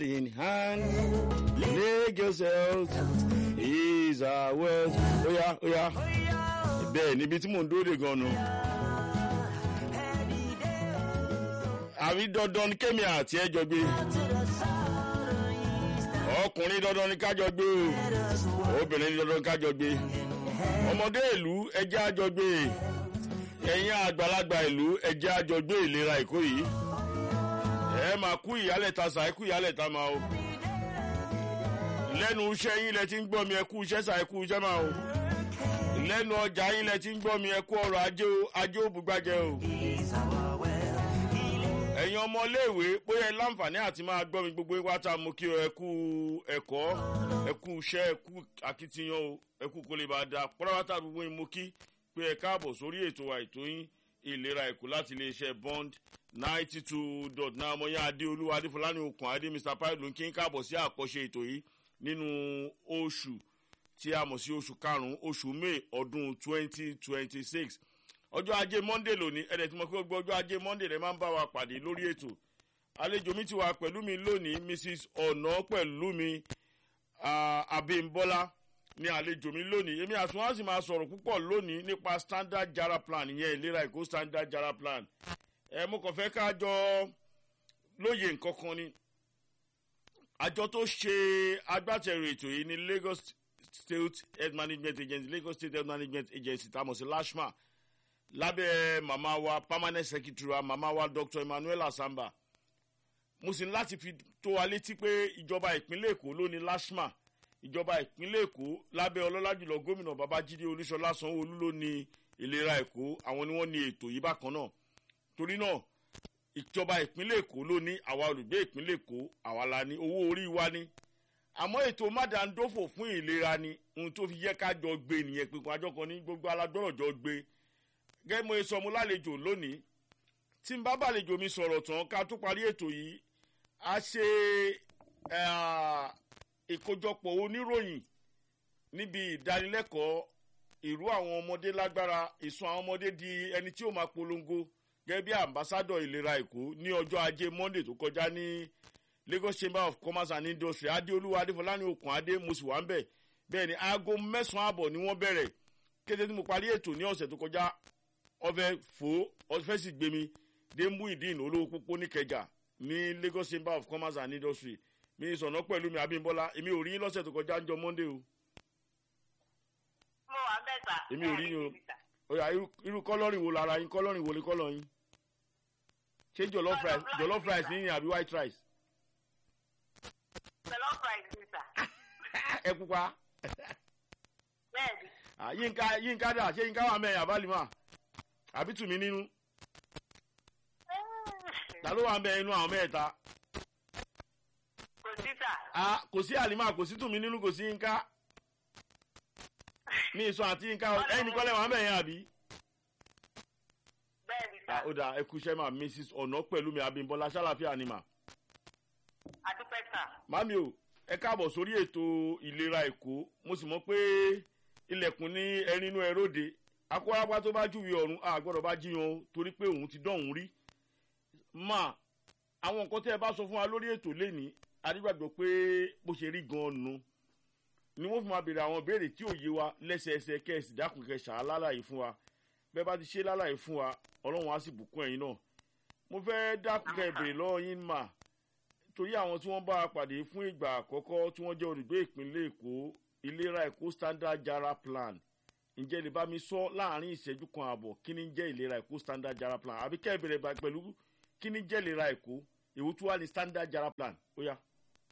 in hand. Lagos health is our wealth. Oya oya. Bẹ́ẹ̀ níbi tí mò ń dóde gan-an. Àbí dandan ni kémi àti ẹjọ́ gbé. Ọkùnrin dandan ni kájọ gbé o. Obìnrin ni dandan ni kájọ gbé. Ọmọdé ìlú ẹjẹ́ àjọ gbé. Ẹ̀yin àgbàlagbà ìlú ẹjẹ́ àjọ gbé ìlera Èkó yìí ẹ máa kú ìyálẹ̀ta sà ẹ kú ìyálẹ̀ta máa o lẹ́nu iṣẹ́ yín lẹ ti ń gbọ́ mi ẹ kú iṣẹ́ sà ẹ kú iṣẹ́ máa o lẹ́nu ọjà yín lẹ ti ń gbọ́ mi ẹ kú ọrọ̀ ajé o ajé òbúgbàjẹ́ o ẹ̀yin ọmọléèwé bóyá ẹ láǹfààní àti máa gbọ́ mi gbogbo wá tá a mú kí ẹ kú ẹ̀kọ́ ẹ kú iṣẹ́ ẹ kú akitiyan o ẹ kú kó lè bá a da pọ́nrọ́wátà gbogbo yín mú kí pé ẹ káàbọ̀ sórí ètò wa ètò yín ìlera èkó láti iléeṣẹ́ bond ninety two dot nine ọmọ yẹn adéolúwa adéfọlání okùn adé mr pilot ń kí n káàbọ̀ sí àkọ́ṣe ètò yìí nínú oṣù tí a mọ̀ sí oṣù karùn-ún oṣù may ọdún twenty twenty six ọjọ́ ajé monday lónìí ẹ̀rẹ̀ tí mo fi gbọ́ ọjọ́ ajé monday rẹ̀ máa ń bá wa pàdé lórí ètò àlejò mi ti wà pẹ̀lú mi lónìí mrs ọ̀nà pẹ̀lú mi abimbola ní àlejò mi lónìí èmi àti wọn á sì máa sọ̀rọ̀ púpọ̀ lónìí nípa standard jara plan ìyẹn ìlera èkó standard jara plan ẹ mo kàn fẹ́ ká jọ lóye nǹkan kan ni àjọ tó ṣe agbátẹrù ètò yìí ní lagos state health management agency lagos state health management agency tamọ̀ sí lashma lábẹ́ màmá wa permanent secretary wa màmá wa dr emmanuel asamba mo sì ní láti fi tó wa létí pé ìjọba ìpínlẹ̀ èkó ló ní lashma ìjọba ìpínlẹ̀ èkó lábẹ́ ọlọ́lá jùlọ gómìnà babájídé olúṣọlá sanwó-olú ló ní ìlera èkó àwọn ni wọ́n ní ètò yìí bákan náà torí náà ìjọba ìpínlẹ̀ èkó ló ní àwa olùgbé ìpínlẹ̀ èkó àwa la ní owó orí wa ní àmọ́ ètò mádàndófò fún ìlera ni ohun tó fi yẹ ká jọ gbé nìyẹn pé kan àjọkan ní gbogbo alágbọ́rọ̀ jọ gbé gẹ́gẹ́ mo sọ mo lálejò lónìí tí n bá bàlejò mi sọ̀rọ̀ tán ká tó parí ètò yìí a ṣe ìkójọpọ̀ oníròyìn níbi ìdánilẹ́kọ̀ọ́ ìrú àwọn ọmọdé lágbára ìsun àwọn ọmọdé di ẹni tí ó máa polongo gẹ́gẹ́ bí ambassadọ̀ ìlera èkó ní ọjọ́ ajé monday tó kọjá ní lagos chamber of commerce and industry adéolúwa adéfọláni okùn adé mo sì wá ń bẹ̀ bẹ́ẹ̀ ni aago mẹ́sàn-án àbọ̀ ni wọ́n bẹ̀rẹ̀ kété tí mo parí ètò ní ọ̀sẹ̀ tó kọjá ọfẹ́ fò ọfẹ́ sì gbé mi dé muhideen olówó pópó níkẹjà ní lagos chamber of commerce and industry mi sọ̀nà pẹ̀lú mi abímbọ́lá èmi ò rí lọ́sẹ̀ tó kọjá ń jọ monday o. mo wà bẹ́ẹ̀ sà. èmi ò rí yín o oya irú kọ́lọ́rìn wo lára yín kọ́lọ́rìn wo ni kọ́lọ́ yín ṣé jollof rice jollof rice ní àbí white rice. jollof rice ni sà. ẹ pupa. bẹ́ẹ̀ni. yínká yínká dà ṣé yínká wà mẹ́rin àbálìmọ́ àbí tùmí nínú. ta ló wà mẹ́rin inú àwọn mẹ́ta. kò sí sà. kò sí àlìmọ́ kò sí tùmí nínú kò sí yínká ní ìsọ àti yínká ẹni kọ́lẹ̀ wà mẹ́rin àbí bẹ́ẹ̀ni sà. ó dà ẹkú iṣẹ́ mà mrs ọ̀nà pẹ̀lú mi abimbola ṣàlàfíà ni mà. àdúpẹ́ sà. mami o ẹ káàbọ̀ sórí ètò ìlera èkó mo sì mọ̀ pé ilẹ̀kùn ní ẹrin inú ẹróde akọ́rápá tó bá júwe ọ̀run àgbọ̀dọ̀ bá jiyàn o torí pé òun ti dọ̀hún rí. mà àwọn nǹkan tẹ́ ẹ bá sọ fún wa lórí ètò lẹ́ni adígbàgbọ́ pé bó ṣe rí gan-an nu ni wọ́n fi máa béèrè àwọn béèrè tí ò yé wa lẹ́sẹẹsẹ kẹ́ẹ̀sì dákun kẹsà lálàyé fún wa bẹ́ẹ̀ bá ti ṣe lálàyé fún wa ọlọ́run á sì bùkún ẹ̀yin náà mo fẹ́ dákun kẹ́ ìbèrè lọ́wọ́ yín mà torí àwọn tí wọ́n bá a pàdé fún ìgbà àkọ́kọ́ tí wọ́n jẹ́ olùgbé ìpínlẹ̀ èkó ìlera èkó standard jara plan ǹjẹ́ lè bá mi sọ láàrin ìṣẹ́jú kan ààbọ̀ kí ni jẹ́ ìlera èkó standard jara plan àbí kẹ́ ìbèrè pẹ̀lú kí ni jẹ́ ìlera èkó èwo tí wàá ní standard jara plan ó yá.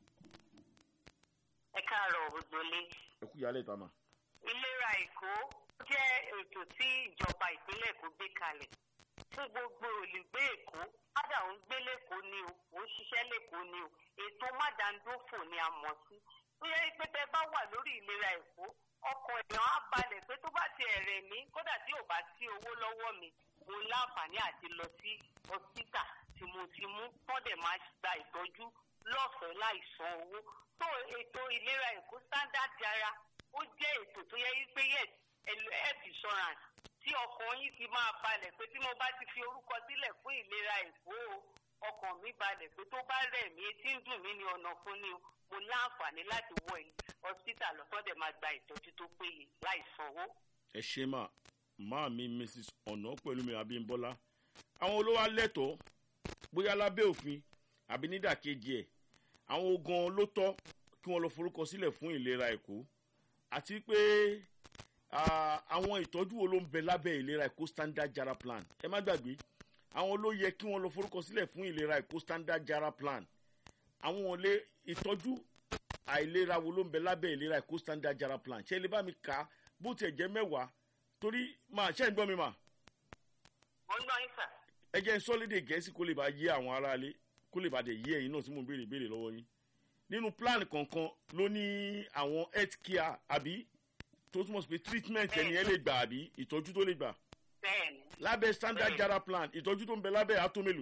ẹ káàárọ̀ gbogbo lé. ẹ kú ìyálẹ̀ ìta mà. ìlera èkó jẹ́ ètò tí ìjọba ìpínlẹ̀ èkó gbé kalẹ̀ fún gbogbo olùgbé èkó ádà òun gbé lẹ́kọ̀ọ́ ni o òun ṣiṣẹ́ lẹ́kọ̀ọ́ ni o ètò mádàndófò ni a mọ̀ sí tó yẹ pé tẹ bá wà lórí ìlera èkó ọkọ̀ èèyàn á balẹ̀ pé tó bá ti ẹ̀rẹ̀ mí kódà tí ò bá sí owó lọ́wọ́ mi mo láǹfààní àti lọ sí hospital tí mo ti mú tọ́dẹ̀ máa gba ìtọ́jú lọ́fẹ̀ẹ́ láìsan owó tó ètò ìlera èkó standard jara ó jẹ́ ètò tó yẹ pé yes health insurance tí ọkàn yín ti máa balẹ̀ pé tí mo bá ti fi orúkọ sílẹ̀ fún ìlera èkó o ọkàn mi balẹ̀ pé tó bá rẹ̀ mí etí ń dùn mí ní ọ̀nà fún ni o mo láǹfààní láti wọ hospital lọ́sọ̀dẹ̀ máa gba ìtọ́jú tó péye láì sanwó. ẹ ṣe mà máa mi mrs ọ̀nà pẹ̀lú mi abímbọ́lá àwọn olówó alẹ́tọ̀ọ́ bóyá lábẹ́ òfin àbí nídàkejì ẹ̀ àwọn ogan ló tọ́ kí wọ́n lọ forúkọ sílẹ̀ fún ìlera èkó àti pé àwọn ìtọ́jú wo ló ń bẹ lábẹ́ ìlera èkó standard jara plan ẹ má gbàgbé àwọn ló yẹ kí wọ́n lọ forúkọ sílẹ̀ fún ìlera èkó standard jara plan àwọn olè ìtọ́jú àìlera wo ló ń bẹ lábẹ́ ìlera èkó standard jara plan ṣé ẹ lè bá mi kà á bó tiẹ̀ jẹ́ mẹ́wàá torí máa ṣe ń gbọ́ mi mà. mo ń gbọ́ yín sà. ẹ jẹ́ sọ́lédè gẹ̀ẹ́sì kó lè bá yé àwọn aráalé kó lè bá dé yé ẹ̀yin náà tí mo béèrè béèrè lọ́wọ́ yín. nínú plan kọ̀ọ̀kan ló ní àwọn health care àbí tó túmọ̀ sí pé treatment ẹni ẹ lè gbà àbí ìtọ́jú tó lè gbà. bẹ́ẹ̀ni. lábẹ́ standard jara plan ìtọ́jú tó ń bẹ lábẹ́ àtọ́mẹ́lò.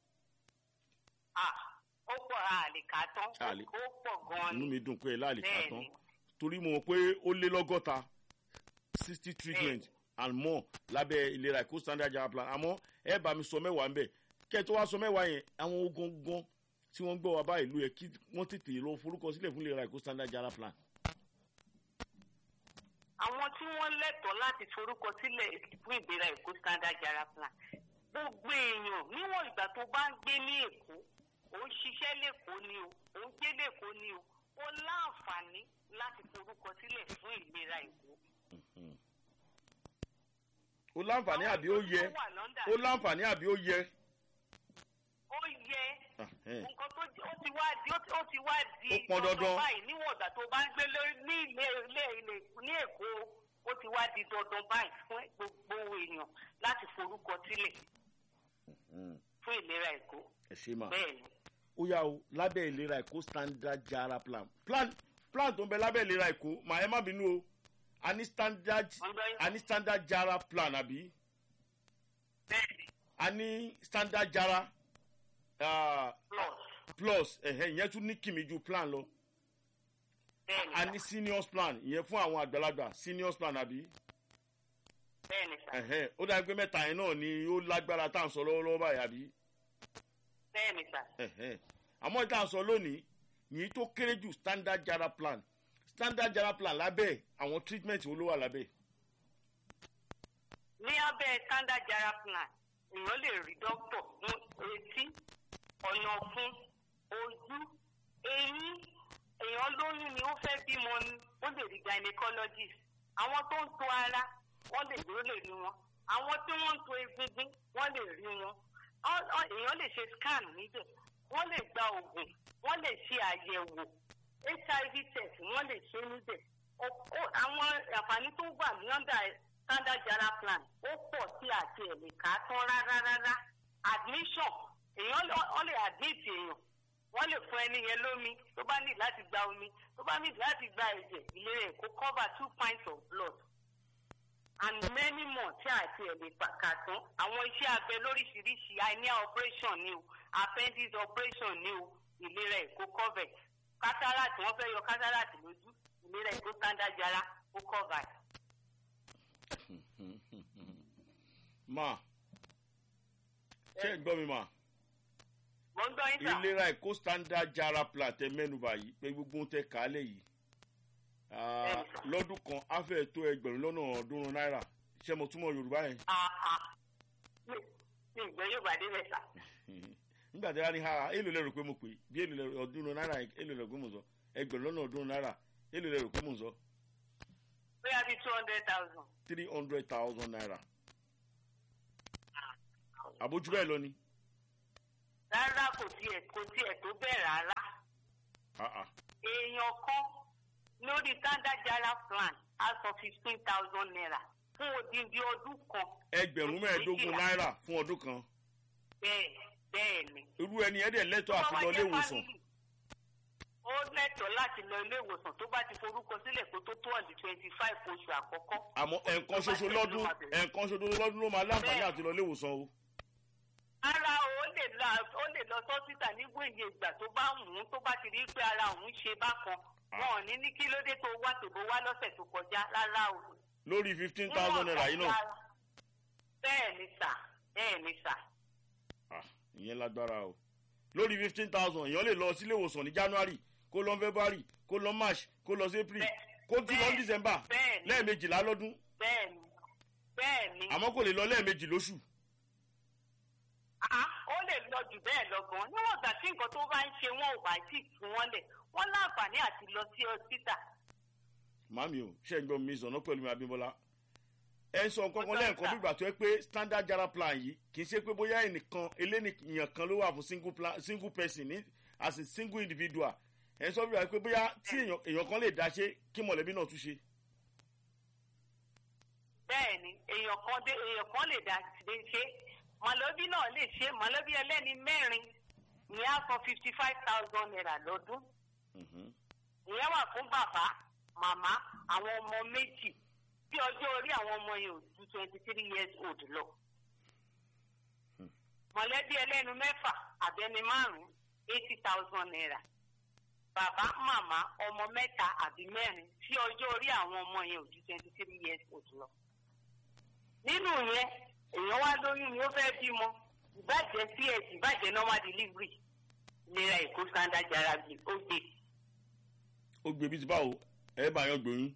ah ó pọ̀ àlèkà tán ó pọ̀ gan-an inú mi dùn pé ẹ láàlèkà tán torí mo mọ̀ pé ó lé lọ́gọ́ta sixty treatment and more lábẹ́ ìlera ẹ̀kọ́ standard jara plan àmọ́ ẹ bá mi sọ mẹ́wàá ńbẹ̀ kẹ́ ẹ tó wá sọ mẹ́wàá yẹn àwọn ogun gan tí wọ́n gbọ́ wá báyìí ló yẹ kí wọ́n tètè lọ forúkọ sílẹ̀ fún ìlera ẹ̀kọ́ standard jara plan. àwọn tí wọ́n lẹ́tọ̀ọ́ láti forúkọ sílẹ̀ fún ìlera ẹ̀kọ́ standard jara plan gbogbo èèyàn níwọ̀n ìgbà tó bá ń gbé ní èkó òun ṣiṣẹ́ lẹ́kọ̀ọ́ ni o òun gbé lẹ́kọ̀ọ́ ni o ó láǹfààní láti forúkọ sílẹ̀ fún ìlera èkó ó láǹfààní àbí ó yẹ ó láǹfààní àbí ó yẹ. ó yẹ nǹkan tó ó ti wá di ó ti wá di ó pọn dandan báyìí níwọ̀n ìgbà tó bá ń gbé ní ilé ilé ilé ní èkó ó ti wá di dandan báyìí fún gbogbo èèyàn láti forúkọ sílẹ̀ fún ìlera èkó. ẹ ṣe mà bẹ́ẹ̀ ni. ó yà ó lábẹ́ ìlera èkó standard jara plan plan plan tó ń bẹ lábẹ́ ìlera èkó màá ẹ má bínú o a ní standard a ní standard jara plan àbí bẹ́ẹ̀ni a ní standard jara uh, plus plus ẹ̀hẹ́ ìyẹn tún ní kìmí ju plan lọ bẹ́ẹ̀ni a ní seniors plan ìyẹn fún àwọn àgbàlagbà seniors plan àbí bẹ́ẹ̀ni sà ẹ̀hẹ́ ó dàbí pé mẹ́ta yẹn náà ni ó lágbára tá à ń sọ lọ́wọ́lọ́wọ́ báyìí àbí bẹ́ẹ̀ni sà ẹ̀hẹ́ àmọ́ ìta à ń sọ lónìí yìí tó kéré jù standard jara plan standard jara plan lábẹ́ àwọn treatment wo ló wà lábẹ́ ní abẹ́ standard jara plan èèyàn lè rí dókítà fún etí ọ̀nà fún ojú eyín èèyàn lóyún ni ó fẹ́ bímọ ni ó lè rí gynecologist àwọn tó ń to ara wọ́n lè ló lè rí wọn àwọn tí wọ́n ń to egungun wọ́n lè rí wọn èèyàn lè ṣe scan níbẹ̀ wọ́n lè gba oògùn wọ́n lè ṣe àyẹ̀wò hiv test wọ́n lè ṣe níbẹ̀ àwọn àǹfààní tó wà ní ọ̀dà standard jara plan ó pọ̀ sí àti ẹ̀lẹ́ka tán rárá rárá admission èèyàn wọ́n lè admit èèyàn wọ́n lè fún ẹni yẹn lómi tó bá ní láti gba omi tó bá ní láti gba ẹ̀jẹ̀ ìlera ẹ̀ kó cover two pints of blood and many more tí àti ẹ̀lẹ́ kà tán àwọn iṣẹ́ abẹ lóríṣiríṣi hernia operation ni o appendix operation ni o ìlera ẹ̀ kó cover cataract wọ́n fẹ́ yọ cataract lójú ìlera ẹ̀ kó standard jara ó cover. ma ṣé ń gbọ́ mi ma mo ń gbọ́ yín sà. ìlera ẹ̀kọ́ standard jara plan tẹ mẹ́nuba yìí pé gbogbo ń tẹ kálẹ̀ yìí Ah, lọ́dún kan á fẹ́ tó ẹgbẹ̀rún lọ́nà ọ̀ọ́dúnrún náírà ṣé mo túmọ̀ yorùbá yẹn. mi ìgbẹ́ yóò bá débẹ̀ sà. nígbà tí a ní ha èlò lẹ́rù pé mo pè bí èlò lẹ́rù ọ̀ọ́dúnrún náírà èlò lẹ́rù pé mo sọ ẹgbẹ̀rún lọ́nà ọ̀ọ́dúnrún náírà èlò lẹ́rù pé mo sọ bóyá bíi two hundred thousand. three hundred thousand naira àbójú bẹ́ẹ̀ lọ ni. rárá kò tiẹ̀ kò tiẹ̀ tó bẹ́ẹ̀ rárá. Ah, ah. èèyàn kan lórí standard jara plan á sọ fifteen thousand naira fún odindi ọdún kan. ẹgbẹ̀rún mẹ́ẹ̀ẹ́dógún náírà fún ọdún kan bẹ́ẹ̀ bẹ́ẹ̀ ni. irú ẹni ẹ̀ dẹ̀ lẹ́tọ̀ọ́ àti lọ ilé ìwòsàn ó lẹ́tọ̀ọ́ láti lọ ilé ìwòsàn tó bá ti forúkọ sílẹ̀ kó tó tó ọ̀dì twenty five oṣù àkọ́kọ́. àmọ́ ẹ̀ẹ̀kan ṣoṣo lọ́dún ẹ̀ẹ̀kan ṣoṣo lọ́dún ló máa láǹfààní àti lọ ilé ìwòsàn o. ara ó lè lọ ó lè lọ sọ́sítà nígbà iye ìgbà tó bá wù ú tó bá ti rí pé ara òun ṣe bákan wọn ò ní ní kí ló dé tó wá tòbó wá lọ́sẹ̀ tó kọjá rárá o. lórí fifteen thousand naira yìí náà. bẹ́ẹ̀ ni sà bẹ́ẹ̀ ni sà. Ah, ìyẹn lágbára o lórí fifteen thousand èèyàn lè lọ sílé ìwòsàn ní january kó lọ february kó lọ march kó lọ sí april kó tún lọ ní december bẹ́ẹ̀ni lẹ́ẹ̀mejìlá lọ́dún bẹ́ẹ̀ni bẹ́ẹ̀ni àmọ́ kò lè lọ lẹ́ẹ̀mejì lóṣù. Ah, ó lè lọ jù bẹ́ẹ̀ lọ gan níwọ̀n ìgbà tí nǹkan tó bá ń ṣe wọn ò bá tí ì fún wọn lẹ̀ wọ́n láǹfààní àti lọ sí ọsítà màmí o ṣe ń gbọ́ mi sọ̀nà pẹ̀lú mi abímbọ́lá ẹ ń sọ nǹkan kan Ọjọ́ lẹ́ẹ̀kan ìta. bí ìgbà tó yẹ pé standard jara plan yìí kì í ṣe pé bóyá ẹnìkan eléyìí kan ló wà fún single plan single person ní as a single individual ẹ ń sọ bí wà pé bóyá tí èèyàn èèyàn kan lè dá ṣe kí mọ̀lẹ́bí náà tún ṣe. bẹ́ẹ̀ni èèyàn kan dé èèyàn kan lè dá lè ṣe mọ̀lẹ́bí náà lè ṣe mọ̀lẹ́bí ẹlẹ́ni mẹ́rin ní á san fifty five thousand naira lọ́dún Mhm. ìyẹn wà fún bàbá màmá àwọn ọmọ méjì tí ọjọ́ orí àwọn ọmọ yẹn ò ju twenty three years old lọ. mọ̀lẹ́bí ẹlẹ́nu mẹ́fà àbẹ́ni márùn-ún eighty thousand naira. bàbá màmá ọmọ mẹ́ta àbí mẹ́rin tí ọjọ́ orí àwọn ọmọ yẹn ò ju twenty three years old lọ. nínú yẹn èèyàn wá lóyún ni ó fẹ́ bímọ ìbàjẹ́ cs ìbàjẹ́ normal delivery ìlera èkó standard jarabi ó gbé ó gbé bí ti báwo ẹ bá yan gbóyún.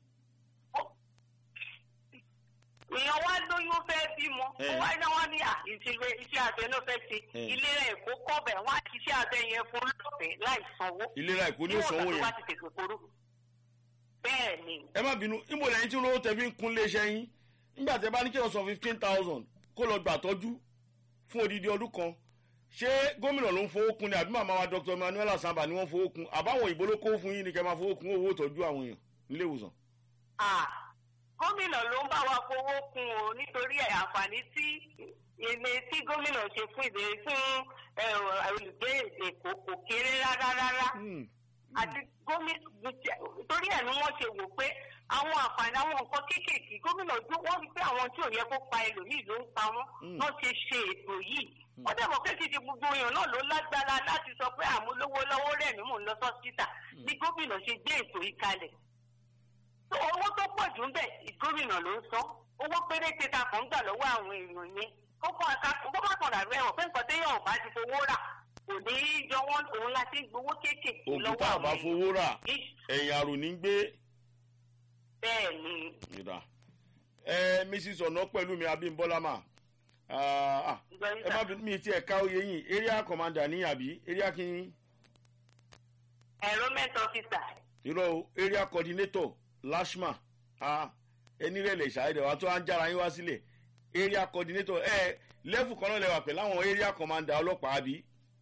èèyàn wá lóyún fẹ́ bímọ Eh. ó wá ní wọn ní à ìṣèlè iṣẹ́ abẹ náà fẹ́ ṣe Eh. ìlera èkó kọ́bẹ̀ wọ́n á ṣiṣẹ́ abẹ yẹn fún lọ́fẹ̀ẹ́ láì sanwó ìlera èkó ní níwọ̀n òsanwó ìgbà tó yẹn. bá ti tètè forú. bẹ́ẹ̀ ni ẹ má bínú ìmọ̀ lẹ́yìn tí olówó tẹ fi ń kún léṣẹ́ yín nígbà tẹ bá ní kí wọ́n san fifteen thousand kó lọ gbà tọ́jú fún odidi ọdún kan ṣé gómìnà ló ń fowó kun ni àbí màmá wa dr emmanuel asamba ni wọ́n fowó kun àbáwọn òyìnbó ló kó fún yín ni kẹ́ máa fowó kun owó ìtọ́jú àwọn èèyàn nílé ìwòsàn. Ah, gómìnà ló ń bá wa fowó kún o nítorí ẹ̀ àǹfààní tí ilé tí gómìnà ṣe fún ìdè fún ẹ, olùgbé èkó kò kéré rárá rárá. Hmm. àti gómìnà torí ẹ̀ ni wọ́n ṣe wò pé àwọn àǹfààní àwọn nǹkan kéékèèké gómìnà ojú wọ́n rí pé àwọn tí ò yẹ kó pa ẹlòmíì ló ń pa wọ́n Mm. wọ́n ṣe ṣe ètò yìí wọ́n dẹ̀ mọ̀ pé kìí gbogbo èèyàn náà ló lágbára láti sọ pé àmúlówó lọ́wọ́ rẹ̀ ni mò ń lọ sọ́sítà ní gómìnà ṣe gbé ètò yìí kalẹ̀ tó owó tó pọ̀ jù ń bẹ̀ gómìnà ló ń san owó péréte ta kàn ń gbà lọ́wọ́ àwọn èèyàn yẹn kó kọ́ aka kó má kàn rà rẹ̀ wọ̀ pé nǹkan téèyàn ò bá ti fowó rà kò ní í jọ wọ́n òun láti gbowó kéékèèké òkú lọ́wọ́ tá a àwọn bá èèyàn fowó rà Ish, ẹ̀yìn àrò ní gbé bẹ́ẹ̀ ni ìdá. ẹ mrs ọ̀nà pẹ̀lú mi abímbọ́lá mà Ah, ah, ẹ má bínú mi ti ẹ̀ka oyè yín area commander ní àbí area kí enrollment officer irọ́ o, area coordinator lashma ah, ẹni rẹ̀ lè ṣàìdẹ̀ wa tó à ń jára yín wá sílẹ̀ area coordinator ẹ lẹ́fù kan náà lẹ́wà pẹ̀lú àwọn area commander ọlọ́pàá àbí.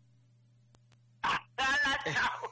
rárá ṣá o.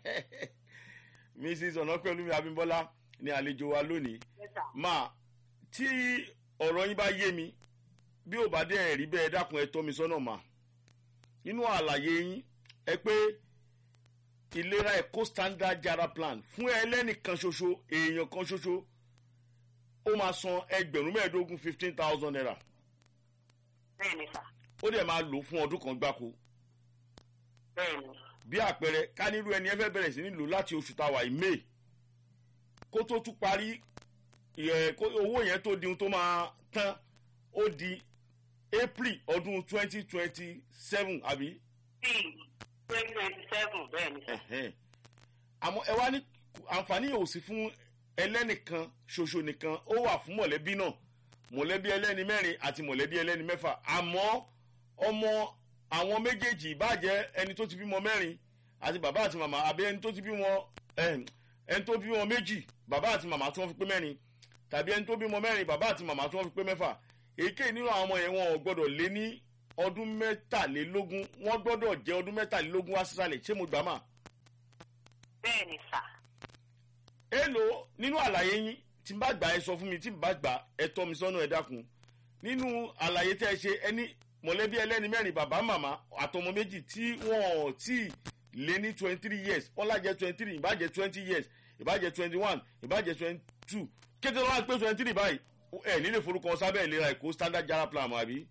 mrs ọ̀nà pẹ̀lú mi abímbọ́lá ní àlejò wa lónìí Yes, sir. máa tí ọ̀rọ̀ yín bá yé mi bí ò bá dé ẹ̀rí bẹ́ẹ̀ dákun ẹ tọ́ mi sọ́nà mà nínú àlàyé yín ẹ pé ìlera ẹ̀kọ́ standard jara plan fún ẹlẹ́nìkan ṣoṣo èèyàn kan ṣoṣo ó máa san ẹgbẹ̀rún mẹ́ẹ̀ẹ́dógún fifteen thousand naira bẹ́ẹ̀ ni sà ó dẹ̀ máa lò ó fún ọdún kan gbáko bẹ́ẹ̀ ni bí àpẹẹrẹ ká nílùú ẹni ẹ fẹ́ bẹ̀rẹ̀ sí nílò láti oṣù táwa yìí may kó tó tún parí ẹ̀, kó- owó yẹn tó di ohun tó máa tán ó di april ọdún twenty twenty seven àbí bíi twenty twenty seven bẹ́ẹ̀ ni sà. ẹ̀hẹ́n. àmọ́ ẹ wá ní àǹfààní yóò sí fún ẹlẹ́nìkan ṣoṣo nìkan ó wà fún mọ̀lẹ́bí náà mọ̀lẹ́bí ẹlẹ́ni mẹ́rin àti mọ̀lẹ́bí ẹlẹ́ni mẹ́fà àmọ́ ọmọ àwọn méjèèjì ìbàjẹ́ ẹni tó ti bímọ mẹ́rin àti bàbá àti màmá àbí ẹni tó ti bímọ ẹn, ẹni tó bímọ méjì bàbá àti màmá tí wọ́n fi pé mẹ́rin tàbí ẹni tó bímọ mẹ́rin bàbá àti màmá tí wọ́n fi pé mẹ́fà èyíkéyìí nínú àwọn ọmọ yẹn wọn ò gbọ́dọ̀ lé ní ọdún mẹ́tàlélógún wọ́n gbọ́dọ̀ jẹ́ ọdún mẹ́tàlélógún wá sísàlẹ̀ ṣé mo gbà máa bẹ́ẹ̀ ni sà. èèlò nínú àlàyé yín tí n bá gbà ẹ sọ fún mi tí n bá gbà ẹ tọ́ mi sọ́nà ẹ dákun nínú àlàyé tẹ́ ẹ ṣe ẹni mọ̀lẹ́bí ẹlẹ́ni mẹ́rin bàbá màmá àtọmọ méjì tí wọ́n ò tí ì lé ní twenty three years wọ́n lájẹ́ twenty three ìbàjẹ́ twenty years ìbàjẹ́ twenty one ìbàjẹ́ twenty two kété lọ́wọ́ pé twenty three báyìí ẹ nílé forúkọ sábẹ́ ìlera ẹ̀kọ́ standard jara plan mọ́ àbí.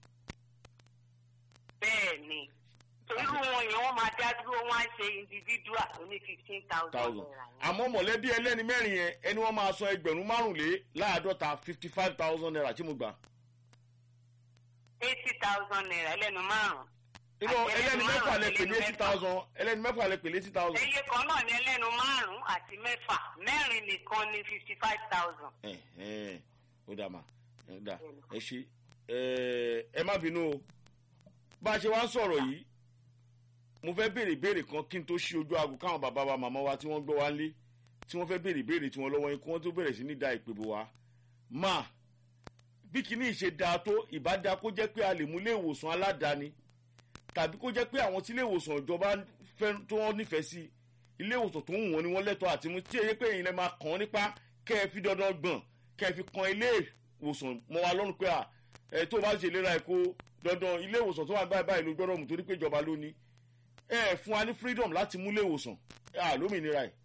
bẹ́ẹ̀ ni irú wọn yẹn wọ́n máa dá dúró wọ́n á ṣe individual oní fifteen thousand thousand naira yẹn. àmọ́ mọ̀lẹ́bí ẹlẹ́ni mẹ́rin yẹn ẹni wọ́n máa san ẹgbẹ̀rún márùnléláàádọ́ta fifty five thousand naira tí mo gbà. eighty thousand naira ẹlẹ́nu márùn-ún. inú Àti ẹlẹ́ni márùn-ún mẹ́fà lẹ àti pè ní ẹlẹ́nu eighty mẹ́fà. thousand ẹlẹ́ni mẹ́fà lẹ pè ní eighty thousand. Eye kan náà ní ẹlẹ́nu márùn-ún àti mẹ́fà mẹ́rin nìkan ní fifty five thousand. ẹ ẹ ó dà mà ẹ dà ẹ ṣe ẹ ẹ má bínú o bá a ṣe wá ń sọ̀rọ̀ yìí mo fẹ́ béèrè béèrè kan kí n tó ṣí ojú aago káwọn bàbá wa màmá wa tí wọ́n gbọ́ wá ń lé tí wọ́n fẹ́ béèrè béèrè tí wọ́n lọ́wọ́ yín kí wọ́n tó bẹ̀rẹ̀ sí ní da ìpè bò wá máa bí kinní ìṣe dáa tó ìbáda kó jẹ́ pé a lè mú ilé ìwòsàn aládàáni tàbí kó jẹ́ pé àwọn tí ilé ìwòsàn ìjọba fẹ́ tó wọ́n nífẹ̀ẹ́ sí ilé ìwòsàn tó ń wù wọ́n ni wọ́n lẹ́tọ̀ọ́ àti mú tí èyí pé èyí lè máa kàn án nípa kẹ́ ẹ fi dandan gbọ̀n kẹ́ ẹ fi kan ilé ìwòsàn mọ́ wa lọ́rùn pé à ẹ tó bá ṣe ìlera ẹ̀kọ́ dandan ilé ìwòsàn tó wà báyìí báyìí ló gbọ́dọ̀ mú torí pé ìjọba ló ní ẹ fún wa ní freedom láti mú ilé ìwòsàn à lómìnira ẹ̀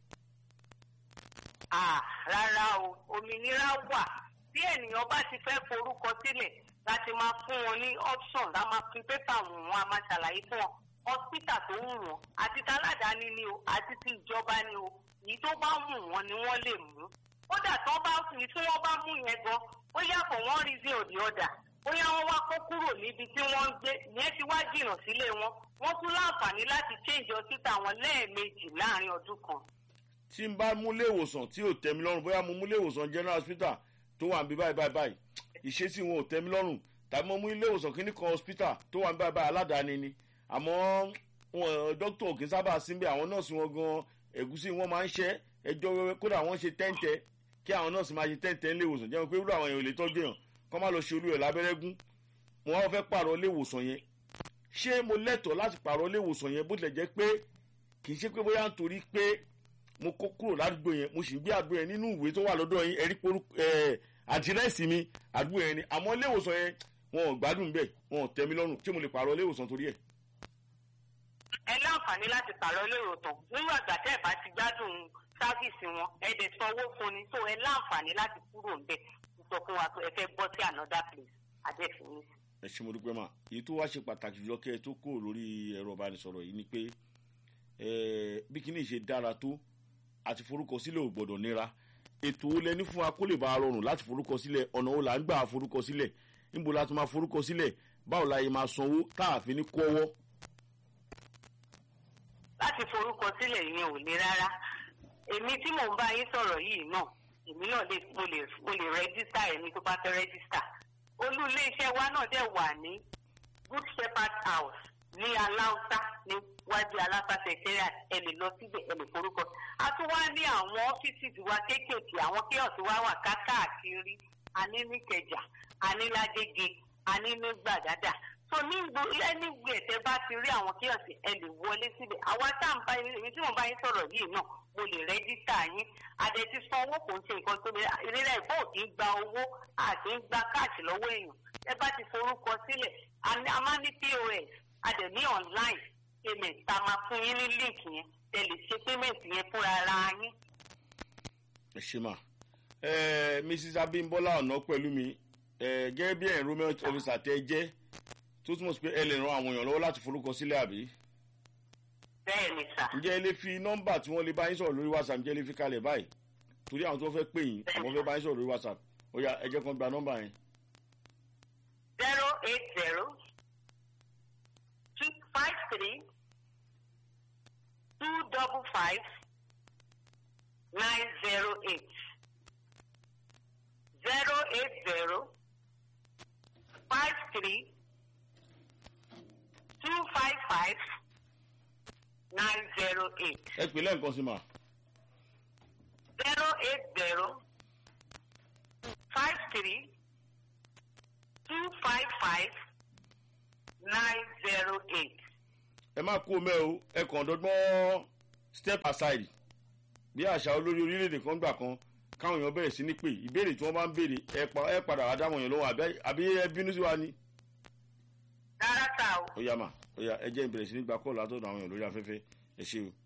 Ah, rárá o òmìnira wà bí ènìyàn bá ti fẹ́ forúkọ sílẹ̀ láti máa fún wọn ní option lá máa fi pépà wọ̀n wọn a máa ṣàlàyé fún wọn hospital tó wù wọn àti taládàáni ni o àti ti ìjọba ni o èyí tó bá wù wọn ni wọ́n lè mú kódà tó bá fi tí wọ́n bá mú yẹn gan bóyá kò wọ́n rí sí òdì ọ̀dà bóyá wọ́n wá kó kúrò níbi tí wọ́n ń gbé ìyẹn ti wá jìnnà sílé wọn wọ́n tún láǹfààní láti change hospital wọn lẹ́ẹ̀mejì láàrin ọdún kan tí n bá mú ilé ìwòsàn tí ò tẹ́ mi lọ́rùn bóyá mo mú ilé ìwòsàn general hospital tó wà níbí báyìí báyìí báyìí ìṣesí wọn ò tẹ́ mi lọ́rùn tàbí mo mú ilé ìwòsàn kíní kan hospital tó wà níbí báyìí báyìí aládàáni ni àmọ́ wọn dókítà kì í sábà síbẹ̀ àwọn nọ́ọ̀sì wọn gan ẹ̀gúsí wọn máa ń ṣẹ́ ẹjọ́ wẹ́wẹ́ kódà wọ́n ṣe tẹ́ǹtẹ́ kí àwọn nọ́ọ̀sì máa ṣe tẹ́ǹtẹ́ ilé ìwòsàn jẹ́ pé irú àwọn èèyàn ò lè tọ́jú èèyàn kọ́ má lọ ṣe olú ẹ̀ lábẹ́rẹ́gún mo wá fẹ́ pààrọ̀ ilé ìwòsàn yẹn ṣé mo lẹ́tọ̀ọ́ láti pààrọ̀ ilé ìwòsàn yẹn bó tilẹ̀ jẹ́ pé kì í ṣe pé bóyá nítorí pé mo kó kúrò ládùúgbò yẹn mo sì ń gbé àdúgbò yẹn nínú ìwé tó wà lọ́dọ̀ yín ẹ̀rí porú àdírẹ́sì mi àdúgbò yẹn ni àmọ́ ilé ìwòsàn yẹn wọn ò gbádùn bẹ́ẹ̀ wọn ò tẹ́ mi lọ́rùn tí mo lè pààrọ̀ ilé ìwòsàn torí ẹ̀. ẹ láǹfààní láti pààrọ̀ lérò tán nínú àgbà tẹ́ ẹ̀ bá ti gbádùn sáfíìsì wọn ẹ dẹ̀ sanwó fún ni tó ẹ láǹfààní láti kúrò ńbẹ̀ sọ fún wa pé ẹ fẹ́ bọ́ sí another place adẹ́fín ní. ẹ ṣe mo dúpẹ́ mà èyí tó wá ṣe pàtàkì jùlọ kẹ́ ẹ tó kúrò lórí ẹ̀rọ ìbánisọ̀rọ̀ yìí ni pé bí kíní ṣe dára tó àti forúkọsílẹ̀ ò gbọ́dọ̀ nira ètò ó lẹni fún wa kó lè bá a rọrùn láti forúkọsílẹ̀ ọ̀nà ó là ń gbà forúkọsílẹ̀ níbo la ti máa forúkọsílẹ̀ báwo la yẹ máa sanwó tá a fi ní kó ọwọ́. láti forúkọ sílẹ̀ yẹn ò le rárá èmi tí mò ń bá yín sọ̀rọ̀ yìí náà èmi náà lè mo lè mo lè rẹ́gísítà ẹni tó bá fẹ́ rẹ́gísítà olú iléeṣẹ́ wa náà dẹ̀ wà ní good shepherd house ní aláùsá ní wájú aláfà secretariat ẹ lè lọ síbẹ̀ ẹ lè forúkọ a tún wá ní àwọn ọ́fíìsì wa kéékèèké àwọn kíọ̀sì wa wà káàkiri a ní ní kẹjà a ní lágége a ní ní gbàgádà so ní ẹni gbé ẹ̀tẹ́ bá ti rí àwọn kíọ̀sì ẹ lè wọlé síbẹ̀ àwa tá à ń bá yín èmi tí mo bá yín sọ̀rọ̀ yìí náà mo lè rẹ́jísítà yín adẹ ti san owó kò ń ṣe nǹkan tó lè ìrírà ìbò kì í gba owó àti ń gba káàṣì lọ́wọ́ èèyàn ẹ bá ti forúkọ sílẹ̀ a máa ní pos a dẹ̀ ní online payment tá a máa fún yín ní link yẹn ẹ lè ṣe payment yẹn fúnra ara yín. ẹ ṣe mà ẹ mrs abimbola ọ̀nà pẹ̀lú mi ẹ gẹ́gẹ́ bí enrollment officer tẹ jẹ́ tó túmọ̀ sí pé ẹ lè ran àwọn èèyàn lọ́wọ́ láti forúkọ sílẹ̀ àbí. bẹ́ẹ̀ ni sà. ǹjẹ́ ẹ lè fi nọ́mbà tí wọ́n lè bá yín sọ̀rọ̀ lórí whatsapp ǹjẹ́ ẹ lè fi kalẹ̀ báyìí torí àwọn tó fẹ́ pè yín àwọn fẹ́ bá yín sọ̀rọ̀ lórí whatsapp ó yá ẹ jẹ́ kán gba nọ́mbà yẹn. zero eight zero two five three two double five nine zero eight zero eight zero five three two five five nine zero eight. ẹ pè lẹ́ǹkan sí ma. zero eight zero five three two five five nine zero eight. ẹ má kú omi ẹ o ẹ kàn dọ́gbọ́n step aside bí àṣà olórí orílẹ̀-èdè kan gbà kan káwọn èèyàn bẹ̀rẹ̀ sí ní pè ìbéèrè tí wọ́n bá ń béèrè ẹ padà wá dáwọn èèyàn lọ́wọ́ àbí ẹ bínú sí wa ni. rárá ta o. ó yá mà ó yá ẹ jẹ́ ìbẹ̀rẹ̀ sí ní gba kọ́ọ̀lù látọ̀dọ̀ àwọn èèyàn lórí afẹ́fẹ́ ẹ ṣe o.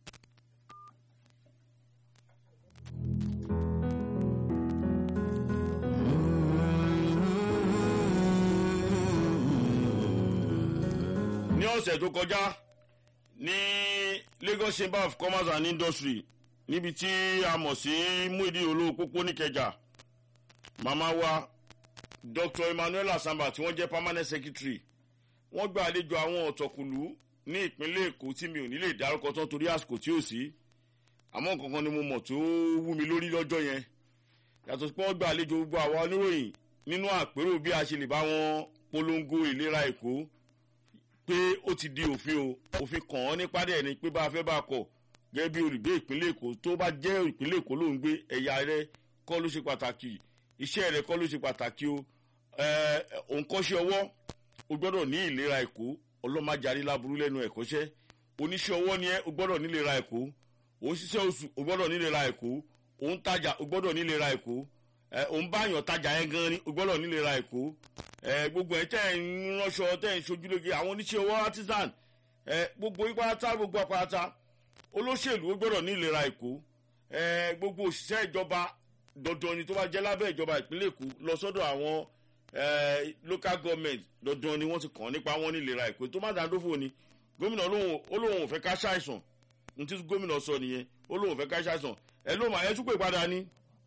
ní ọ̀sẹ̀ tó kọjá ní lagos chamber of commerce and industry níbi tí a mọ̀ sí muidi olówó pópó níkẹjà màmá wa dr emmanuel asamba tí wọ́n jẹ́ permanent secretary wọ́n gba àlejò àwọn ọ̀tọ̀kùlú ní ìpínlẹ̀ èkó tí mi ò ní lè dárúkọ tán torí àsìkò tí ò sí àmọ́ kankan ni mo mọ̀ tó wú mi lórí lọ́jọ́ yẹn yàtọ̀ sí pé wọ́n gba àlejò gbogbo àwa oníròyìn nínú àpérò bí a ṣe lè bá wọn polongo ìlera èkó pé ó ti di òfin o òfin kàn án nípa dẹ̀ ni pé bá a fẹ́ bá a kọ̀ gẹ́gẹ́ bí olùgbé ìpínlẹ̀ èkó tó bá jẹ́ ìpínlẹ̀ èkó ló ń gbé ẹ̀yà rẹ kọ́ ló ṣe pàtàkì iṣẹ́ rẹ kọ́ ló ṣe pàtàkì o òǹkọ́ṣẹ́ ọwọ́ o gbọ́dọ̀ ní ìlera èkó ọlọ́màjáde láburú lẹ́nu ẹ̀kọ́ṣẹ́ oníṣẹ́ ọwọ́ ni ẹ́ o gbọ́dọ̀ nílera èkó òun ṣiṣẹ́ oṣù o gbọ́dọ̀ nílera èkó òun tajà o gbọ́dọ̀ nílera èkó òun báyàn tajà yẹn gan ni o gbọ́dọ̀ nílera èkó gbogbo ẹ̀ tẹ́ ẹ̀ ń ránṣọ tẹ́ ẹ̀ ń ṣojúlóge àwọn oníṣẹ́ ọwọ́ artisan gbogbo ipáta gbogbo apáta olóṣèlú ó gbọ́dọ̀ ní ìlera èkó gbogbo òṣìṣẹ́ ìjọba dandan ni tó bá jẹ́ lábẹ́ ìjọba ìpínlẹ̀ èkó lọ sọ́dọ̀ àwọn local government dandan ni wọ́n ti kàn nípa wọn ní ìlera èkó tó má dáńdófò ni gómìnà olóhùn òfẹ́ ká ṣàìsàn ní tí gómìnà sọ nìyẹn olóhùn òfẹ́ ká ṣàìsàn ẹ ló mà ẹ tún pè padà ní.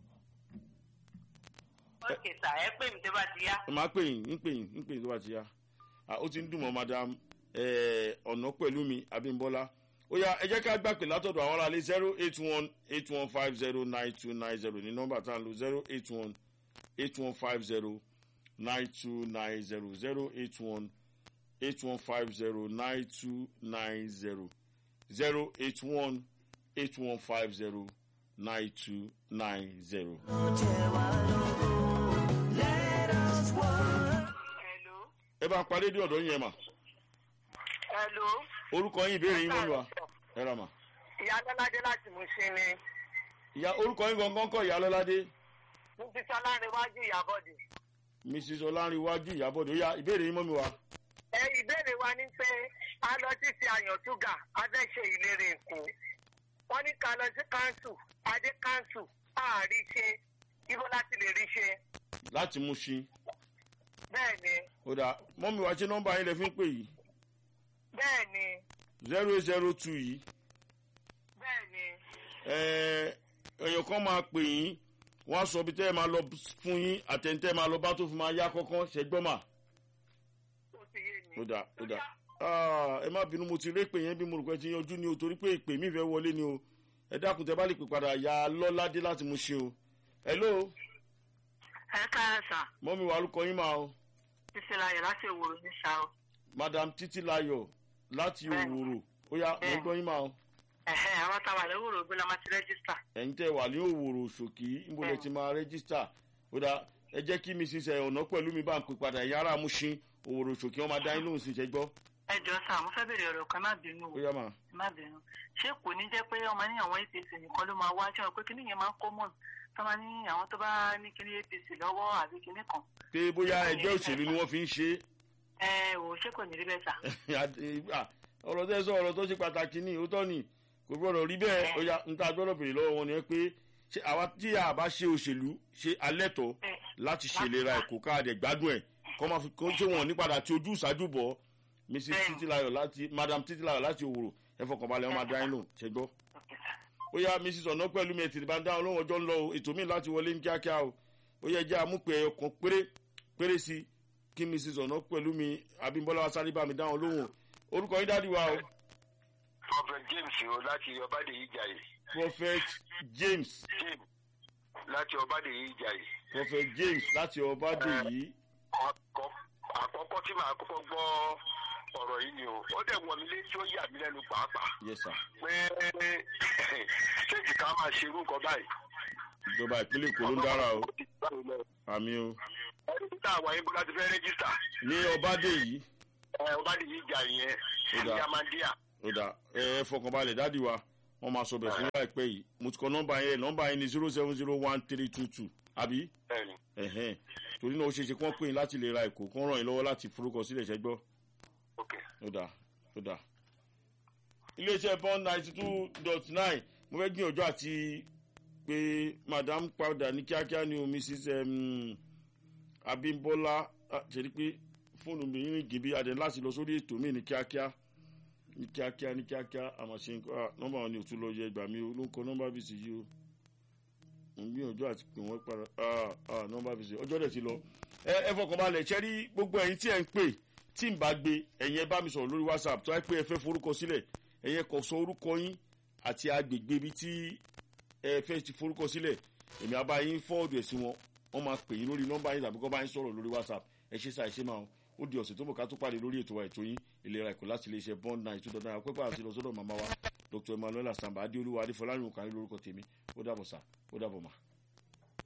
ok sà ẹ pè mí tó bá ti yá. ẹ máa pè yín ń pè yín ń pè yín tó bá ti yá ó ti ń dùn mọ́ madam ọ̀nà pẹ̀lú mi abímbọ́lá ó yá ẹ jẹ́ ká gbà pé látọ̀dọ̀ àwọn aráàlú zero eight one eight one five zero nine two nine zero ní nọ́mbà tá à ń lo zero eight one eight one five zero nine two nine zero zero eight one eight one five zero nine two nine zero zero eight one eight one five zero nine two nine zero. hello. ẹ bá parí dé ọ̀dọ́ yẹn mà hello. orúkọ yín ìbéèrè yín mọ́lúwa ẹ rà mà. ìyá lọ́ládé láti mú sí ni. ìyá orúkọ yín gangan kọ ìyá lọ́ládé mo ti sọ láàrin iwájú ìyàbọ̀dé. mrs ọlárìnwájú ìyábọ̀dé ó yá ìbéèrè yín mọ́ mi wá. ẹ ìbéèrè wa ni pé a lọ sí ti àyàntúgà a fẹ́ ṣe ìlérè èkó wọ́n ní ká lọ sí káńsù adé káńsù àárí ṣe ibo láti lè rí ṣe. láti mú sí bẹ́ẹ̀ ni ó dà mọ́ mi wá ṣé nọ́mbà yín lẹ fi ń pè yìí bẹ́ẹ̀ ni zero eight zero two yìí bẹ́ẹ̀ ni èèyàn kan máa pè yín wọ́n á sọ bí tẹ́ ẹ máa lọ fún yín àtẹ̀ntẹ́ máa lọ bá tó fi máa yá kọ́kọ́ ṣẹgbọ́n mà ó ti yé mi. ó dà ó dà Ah, ẹ má bínú mo ti rí pé yẹn bí mo rò pé ti yanjú ni o torí pé ìpè mí fẹ́ wọlé ni o ẹ dákun tẹ bá lè pè padà ya lọ́ládé láti mú ṣe o hello ẹ káyọ̀ sà mọ́mi wà lóko yín máa o títí láyọ̀ láti òwúrò ní ṣá o. madam títí layọ̀ láti Bẹ́ẹ̀ni. òwòrò ó yá mo Bẹ́ẹ̀ni. gbọ́ yín máa o ẹ̀hẹ́ àwọn táwa lówùrò gbé la máa ti rẹ́gísítà. ẹ̀yin tẹ́ wà ní òwòrò ṣòkì níbo lẹ ti máa rẹ́gísítà ó dà ẹ jẹ́ kí mi ṣiṣẹ́ ọ̀nà pẹ̀lú mi bá ń pè padà ẹ̀yin ará amúṣin òwòrò ṣòkì wọn máa dá yín lóhùn sí ṣe gbọ́ ẹ jọ sà mo fẹ́ bèrè ọ̀rọ̀ kan má bínú ó o yá máa má bínú ṣé kò ní jẹ́ pé ọmọ ní àwọn apc nìkan ló máa wá ṣé wọn pé kíní yẹn máa ń kó mọ̀ tó máa ní àwọn tó bá ní kíní apc lọ́wọ́ àbí kíní kan. pé bóyá ẹgbẹ́ òṣèlú ni wọ́n fi ń ṣe ẹ ò ṣé kò ní rí bẹ́ẹ̀ sà. é Ah, ọ̀rọ̀ tẹ́ sọ ọ̀rọ̀ tó ṣe pàtàkì ní òótọ́ ni kò gbọ́dọ̀ rí bẹ́ẹ̀ ó yá n ta gbọ́dọ̀ bèrè lọ́wọ́ wọn ni ẹ pé ṣé àwa tí a bá ṣe òṣèlú ṣe alẹ́tọ̀ ẹ láti ṣèlera ẹ̀kọ́ káàdẹ̀ gbádùn ẹ̀ kọ́ máa fi kó ṣé wọn ní padà tí ojú ìṣáájú bọ̀ mrs Bẹ́ẹ̀ni. titilayo láti madam titilayo láti òwòrò ẹ fọkànbalẹ̀ wọn máa dá yín lò ṣe gbọ́. Okay, sà. ó yá mrs ọ̀nà pẹ̀lú mi ètìlì bá ń dáhùn lóhùn ọjọ́ ń lọ o ètò mi láti wọlé ní kíákíá o ó yẹ jẹ́ àmúpẹ́ ọkàn péré péré sí kí mrs ọ̀nà pẹ̀lú mi abímbọ́lá wa sáré bá mi dáhùn lóhùn orúkọ yín dádì wa o prophet james o láti ọbádèyí jàyè prophet james james láti ọbádèyí jàyè prophet james láti ọbádèyí Àkọ́- àkọ́kọ́ tí màá kọ́kọ́ gbọ́ ọ̀rọ̀ yìí ni o ó dẹ̀ wọ̀ mí létí ó yà mí lẹ́nu pàápàá yes sir pé ṣéèjì ká máa ṣerú nǹkan báyìí. ìjọba ìpínlẹ̀ èkó ló ń dára o àmì o ẹni tí táwa yín bó láti fẹ́ rẹ́gísítà ní ọbádèyí ẹ ọbádèyí jàyè yẹn Ó dáa. yamandia ó dà ẹ ẹ fọkànbalẹ̀ dádì wa wọ́n máa sọ bẹ̀ fún láìpẹ́ yìí mo ti kọ nọ́mbà yẹn nọ́mbà yẹn ni zero seven zero one three two two àbí bẹ́ẹ̀ni ẹ̀hẹ́n torí náà ó ṣeé ṣe kí wọ́n pè yín láti lè ra ẹ̀kọ́ kí wọ́n ràn yín lọ́wọ́ láti forúkọ sílẹ̀ ṣẹ́gbọ́ ok ó dà ó dà. iléeṣẹ́ bond ninety two dot nine mo fẹ́ gbìyànjú àti pé madam padà ní kíákíá ni o mrs um, abimbola ah, ṣe ni pé fóònù mi ń rìn bí adé láti lọ sórí ètò mi ní kíákíá ní kíákíá ní kíákíá àmọ́ ṣe nǹkan ah, nọ́mbà wọn ni ò tún lọ yẹ gbà mí o ló ń kọ nọ́mbà bíi sí yìí o mo ń gbìyànjú àti pè wọ́n padà ah, ah, nọ́mbà bíi sí ọjọ́ dẹ̀ ti lọ ẹ ẹ fọkànbalẹ̀ ṣẹ́rí gbogbo ẹ̀yin tí ẹ̀ ń pè tí n bá gbé ẹ̀yin ẹ bá mi sọ̀rọ̀ lórí whatsapp tó wáyé pé ẹ fẹ́ forúkọ sílẹ̀ ẹ̀yin kò sọ orúkọ yín àti agbègbè ibi tí ẹ fẹ́ ti forúkọ sílẹ̀ èmi àbá yín fọ́ọ̀dù ẹ̀ sí wọn wọ́n máa pè yín lórí nọ́mbà yín tàbí kọ́ bá yín sọ̀rọ̀ lórí whatsapp ẹ ṣe sáà ẹ ṣe máa ó di ọ̀sẹ̀ tó mọ̀ ká tó pàdé lórí ètò wa ètò yín ìlera ẹ̀kọ́ láti iléeṣẹ́ bond nine two dot nine pẹ́pẹ́ àti lọ́sọ́dọ̀ màmá wa dr emmanuel asamba adéolúwa adéfọláyìn òkàrí lórúkọ tèmi ó dàbọ̀ sá ó dàbọ̀ mà.